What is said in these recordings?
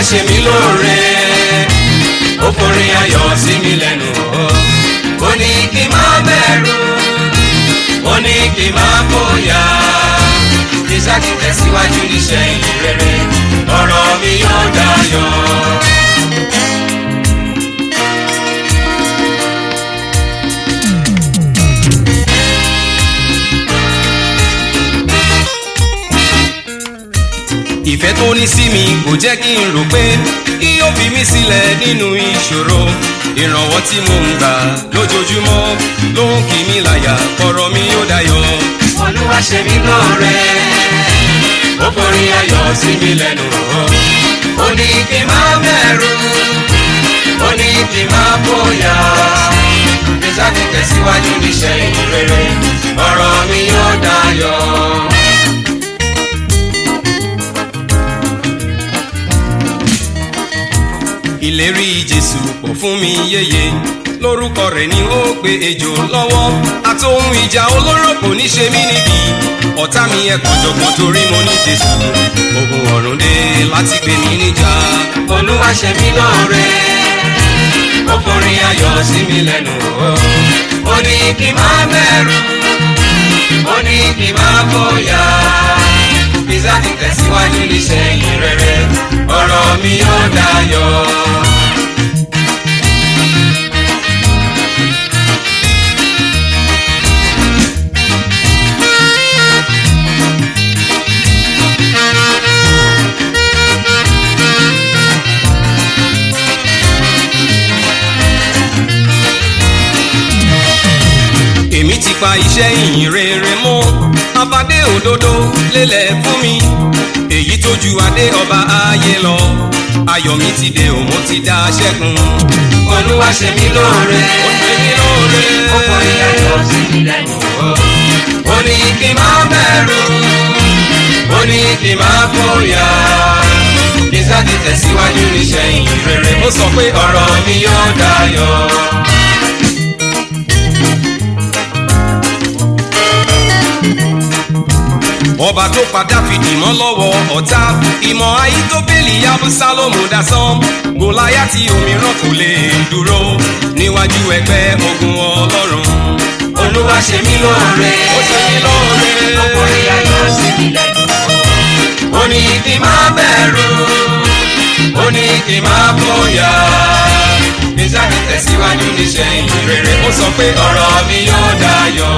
ṣe mí lóore ó forin ayọ̀ sí mi lẹ́nu ó ní kí n má bẹ̀rù ó ní kí n má bóyá kí n ṣáàtì tẹ̀síwájú níṣẹ́ ìyìn rere ọ̀rọ̀ mi yóò dayọ̀. ìfẹ́ tó ní sí mi kò jẹ́ kí n rò pé kí ó fi mí sílẹ̀ nínú ìṣòro ìrànwọ́ tí mo ń gbà lójoojúmọ́ ló ń kì mí láyà kọ̀rọ̀ mi ó dayọ̀. olúwa ṣe mí lóore ó forí ayọ̀ sí mi lẹ́nu ó ní kí n má bẹ̀rù ó ní kí n má bóyá kí sáà tẹ̀síwájú níṣẹ́ ìyìn rere ọ̀rọ̀ mi yóò dayọ̀. ìlérí jésù pọ̀ fún mi yéye lórúkọ rẹ̀ ni ó pe ejò lọ́wọ́ àtòhun ìjà olóró kò ní ṣe mí níbi ọ̀tá mi ẹ̀kọ́ jọ̀gbọ́n torí mo ní jésù ogun ọ̀run dé láti gbé mi níjà. olúwa ṣe mí lóore ó forin ayọ̀ sí mi lẹ́nu ó ní kí n má bẹ̀rù ó ní kí n má bóyá bísí àti tẹ̀síwájú níṣẹ́ yìí rere ọ̀rọ̀ mi yóò dayọ̀. èmi ti pa iṣẹ́ ìyìn rere mọ́ abadé òdodo lélẹ̀ fún mi èyí tó ju adé ọba ayé lọ ayọ̀ mi ti dé òun ti dá ṣẹ́gun. olúwa ṣe mí lóore ó ṣe mí lóore ó kọ ìyàtọ̀ sí mi lẹ́nu ó ní kí n má bẹ̀rù ó ní kí n má bóyá kí sáà ti tẹ̀síwájú níṣẹ́ ìyìn rere ó sọ pé ọ̀rọ̀ mi yóò dayọ̀. ọba tó pa dáfídì mọ́ lọ́wọ́ ọ̀tá ìmọ̀ ayítóbélì abúsálòmù dasán gòláyàtì òmíràn kò lè dúró níwájú ẹgbẹ́ ogun ọlọ́run. olúwa ṣe mí lóore ó ṣe mí lóore ọkùnrin ayọ̀ sí mi lẹ́nu. ó ní kí n má bẹ̀rù ó ní kí n má bóyá nísàkì tẹ̀síwájú níṣẹ́ ìyìn rere ó sọ pé ọ̀rọ̀ mi yóò dayọ̀.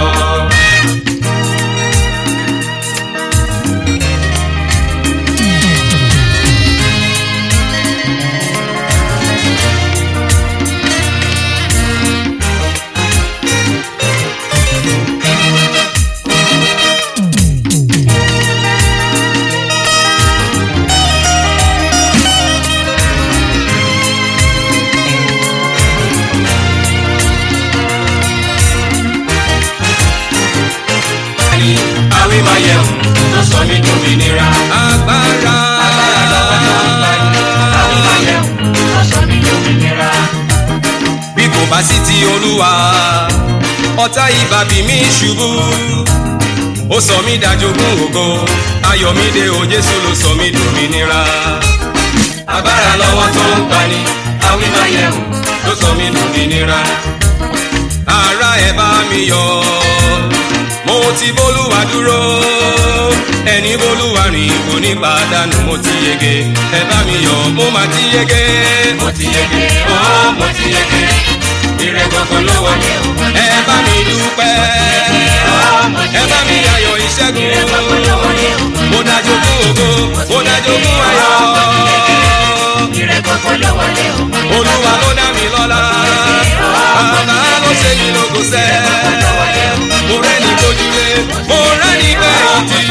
ni àwí máa yẹ òun tó sọ mí dòmìnira. agbára agbára lọ́wọ́ tó ń gbà ní àwí máa yẹ òun tó sọ mí dòmìnira. bí kò bá sí ti olúwa ọ̀tá ìbàbí mi ṣubú ó sọ mí dájogún ògo ayọ̀mídé o jésù ló sọ mí dòmìnira. agbára lọ́wọ́ tó ń gbà ní àwí máa yẹ òun tó sọ mí dòmìnira. ara ẹ̀ bá mi yọ̀ mo ti bólúwa dúró ẹni bólúwa rìn kò ní pàdánù mo ti yege ẹ bá mi yọ̀ mo máa ti yege. mo ti yege ó mo ti yege ire gbogbo ló wọlé o. ẹ bá mi dúpẹ́ ẹ bá mi yayọ̀ ìṣẹ́gun mo dájú fún ògo mo dájú fún ayọ̀ olúwa ló dá mi lọ́lá bàbá ló ṣe mí lógo sẹ́ mo rẹ́ni bójúlé mo rẹ́ni gbẹ̀yìntì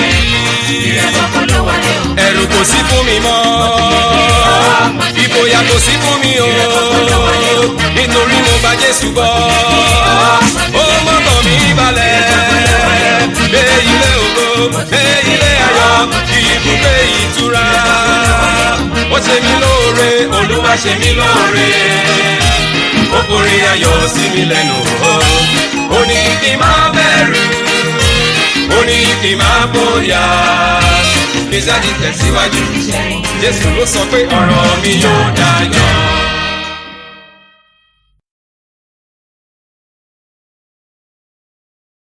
ẹ̀rù kò sí fún mi mọ́ ìfòyà kò sí fún mi o nítorí mo gba jésù gbọ́ ó mọ́kàn mi balẹ̀ dé ilé ògo dé ilé ayọ̀ ibùgbé ìtura ó ṣe mí lóore olúwa ṣe mí lóore ó forí ayọ̀ sí mi lẹ́nu ó ní kí n má bẹ̀rù ó ní kí n má bóyá ìgbésẹ̀ ti tẹ̀síwájú Ìṣẹ́yìn. jésù ló sọ pé ọ̀rọ̀ mi yóò dájọ́